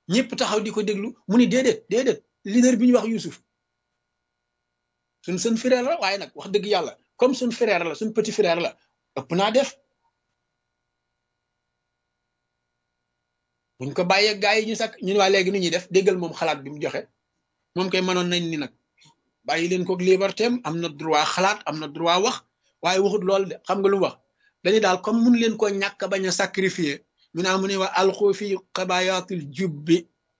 ñëpp taxaw di ko déglu mu ni déedéet déedéet leader bi ñu wax Youssouf suñ seen frère la waaye nag wax dëgg yàlla comme suñ frère la suñ petit frère la ëpp naa def buñ ko bàyyee gaa yi ñu sakk ñun waa léegi nu ñuy def déggal moom xalaat bi mu joxe moom kay mënoon nañ ni nag bàyyi leen ko liberté am na droit xalaat am na droit wax waaye waxut loolu de xam nga lu mu wax dañu daal comme mun leen ko ñàkk bañ a sacrifier mu naa mu ne wa alxu fi xabayaatul jubbi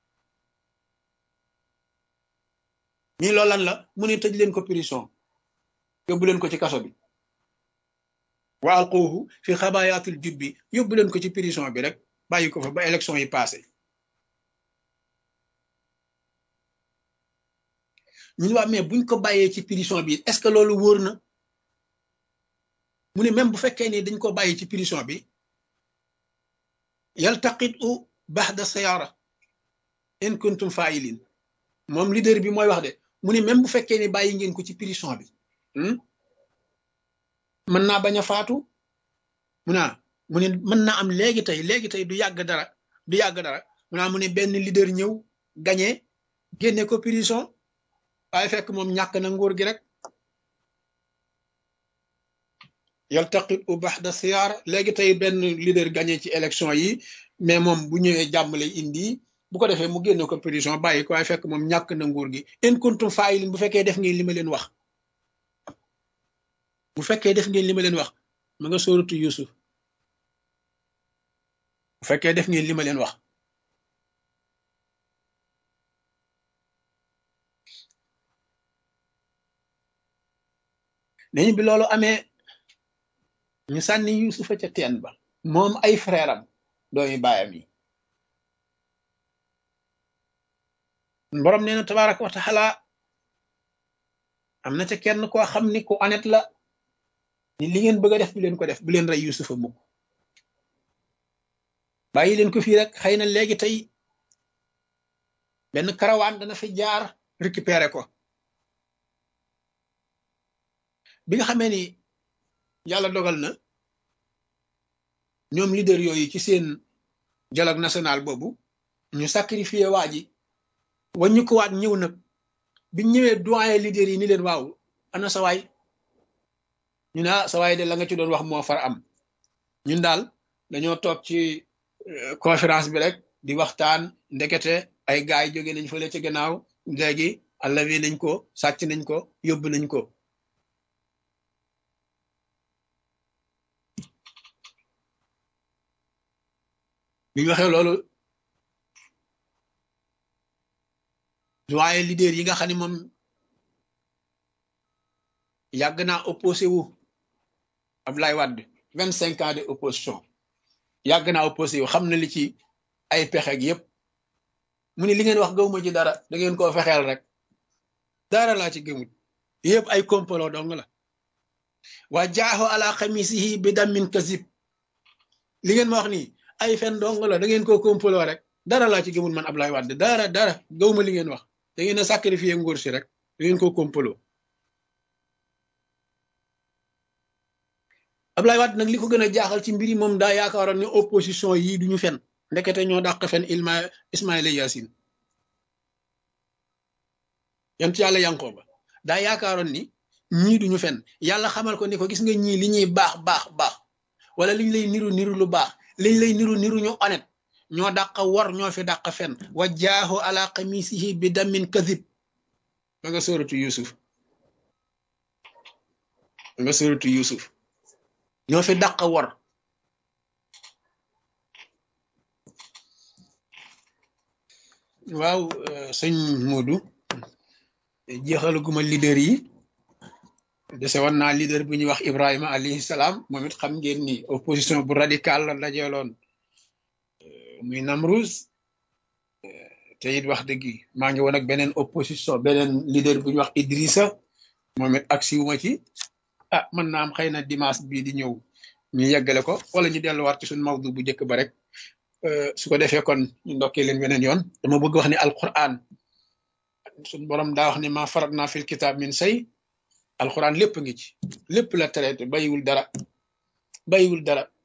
ñii loolu lan la mu ne tëj leen ko prison yóbbu leen ko ci kaso bi wa alxuuhu fi xabayaatul jubbi yóbbu leen ko ci prison bi rek bàyyi ko fa ba élection yi passé ñu waa mais buñ ko bàyyee ci prison bi est-ce que loolu wóor na mu ne même bu fekkee ni dañ ko bàyyi ci prison bi yaltaqit u baxda sayara in kuntum failin moom leader bi mooy wax de mu ne même bu fekkee ni bàyyi ngeen ko ci prison bi mën naa bañ a faatu mu naa mu ne mën naa am léegi tey léegi tey du yàgg dara du yàgg dara mu naa mu ne benn leader ñëw gañe génne ko prison waaye fekk moom ñàkk na nguur gi rek yaltaqit u baxda siyaar léegi tey benn leader gagné ci élection yi mais moom bu ñëwee jàmm lay indi bu ko defee mu génne ko prison bàyyi ko waaye fekk moom ñàkk na nguur gi in kuntum faa'ilin bu fekkee def ngeen li ma leen wax bu fekkee def ngeen li ma leen wax ma nga sóoratu Yusuf bu fekkee def ngeen li ma leen wax nañu bi loolu amee ñu sànni yusufa ca teen ba moom ay frère am doomi baayam yi borom nee na tabaraka wa taala am na ca kenn koo xam ni ku honnête la ni li ngeen bëgg a def bu leen ko def bu leen rey yusufa mukk bàyyi leen ko fii rek xëy na léegi tey benn karawaan dana fi jaar récupérer ko bi nga xamee ni yàlla dogal na ñoom leader yooyu ci seen dialogue national boobu ñu sacrifié waa ji waññu ko waat ñëw nag biñ ñëwee doyen leader yi ni leen waaw ana sawaay ñu ne ah sawaay de la nga ci doon wax moo far am ñun daal dañoo toog ci conférence bi rek di waxtaan ndekete ay gaay jóge nañ fële ci gannaaw léegi allawi nañ ko sàcc nañ ko yóbbu nañ ko bi ñu waxee loolu doyen leader yi nga xam ne moom yàgg naa opposé wu Abdoulaye Wade vingt cinq ans de opposition yàgg naa opposé wu xam na li ci ay pexeeg yépp mu ne li ngeen wax gëwuma ci dara da ngeen koo fexeel rek dara laa ci gëmut yépp ay complot dong la waa jaaxo ala xamisihi bi dammin kasib li ngeen ma wax nii ay fen dong la da ngeen koo complot rek dara laa ci gëmul man Abdoulaye Wade dara dara gëwuma li ngeen wax da ngeen a sacrifier nguur si rek da ngeen koo complot Abdoulaye Wade nag li ko gën a jaaxal ci mbir yi moom daa yaakaaroon ne opposition yii duñu fen ndekete ñoo dàq fen ilma Ismaïla Yaasin yant yàlla Yankooba daa yaakaaroon ni ñii duñu fen yàlla xamal ko ni ko gis nga ñii li ñuy baax baax baax wala liñ lay niru niru lu baax liñ lay niru niru ñu honnête ñoo dàq war ñoo fi dàq fen wa jaahu ala qamisihi bi damin kadib ba nga sóoratu Yusuf ba nga sóoratu Yusuf ñoo fi dàq war waaw sëñ Modou jeexalaguma leader yi dese woon naa leader bu ñuy wax Ibrahima alayhi salaam moom it xam ngeen ni opposition bu radical la dajeeloon muy Namruz te it wax dëgg maa ngi woon ak beneen opposition beneen leader bu ñuy wax Idrissa moom it ak siwuma ci ah mën naa am xëy na dimanche bii di ñëw ñu yeggale ko wala ñu delluwaat ci suñu mawdu bu njëkk ba rek su ko defee kon ñu ndokkee leen beneen yoon dama bëgg wax ni alquran suñ borom daa wax ne ma farat naa fil kitab min say alquran lépp ngi ci lépp la traité bayiwul dara bayiwul dara